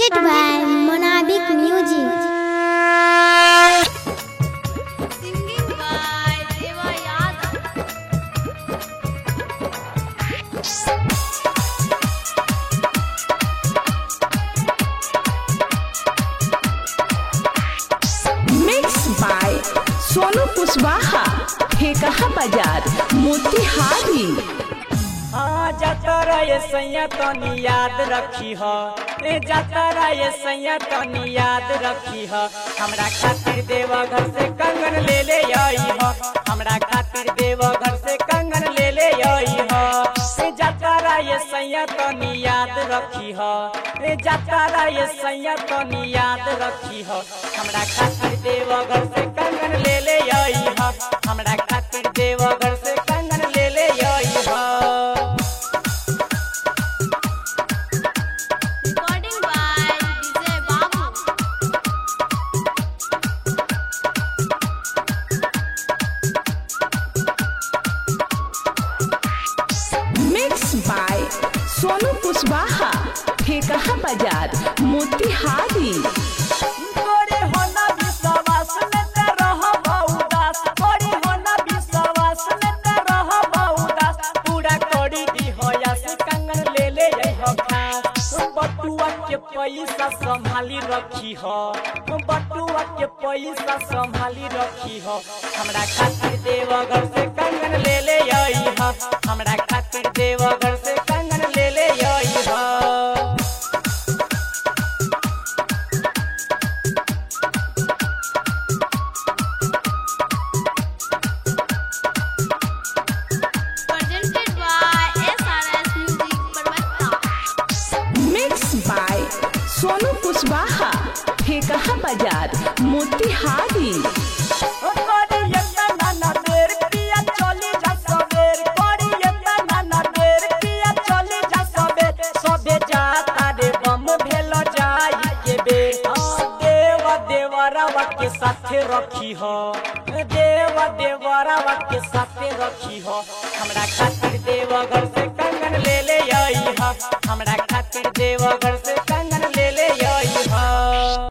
Presented by Monabic Music. Singing by Deva Yadav. Mix by Sonu Kushwaha Thekaha Bazar Motihari हाँ जतरा ये सैया तनी याद रखी ह ए जतरा ये सैया तनी याद रखी ह हमरा खातिर देवा घर से कंगन ले ले आई ह हमरा खातिर देवा घर से कंगन ले ले आई ह ए जतरा ये सैया तनी याद रखी ह ए जतरा ये सैया तनी याद रखी ह हमरा खातिर देवा घर से कंगन ले ले आई ह हमरा खातिर देवा घर से कंगन ले ले आई ह Recording by DJ Babu. Mix by Sonu Kushwaha Thekaha Bazar Motihari तोरे होना विश्वास में न रह उदास तोरे होना विश्वास में न रह उदास पूरा करी दी हो या से कंगन ले ले आई हो खास बटुआ के पैसा संभाली रखी हो बटुआ के पैसा संभाली रखी हो हमरा खातिर देवघर से कंगन ले ले आई हो हमरा खातिर देवघर से कंगन ले ले आई हो Presented by SRS Music Parvata. Mix by Sonu Kushwaha Thekaha Bazar Motihari करी एतना नाना देर पिया चली जा सबेर करी एतना नाना देर पिया चली जा सबेर सबे जाता रे बम भेल जाई के बे देव देवरावा के साथे रखी हो देव देवरावा के साथे रखी हो हमरा खातिर देवघर से कंगन ले ले आई हा हमरा खातिर देवघर से कंगन ले ले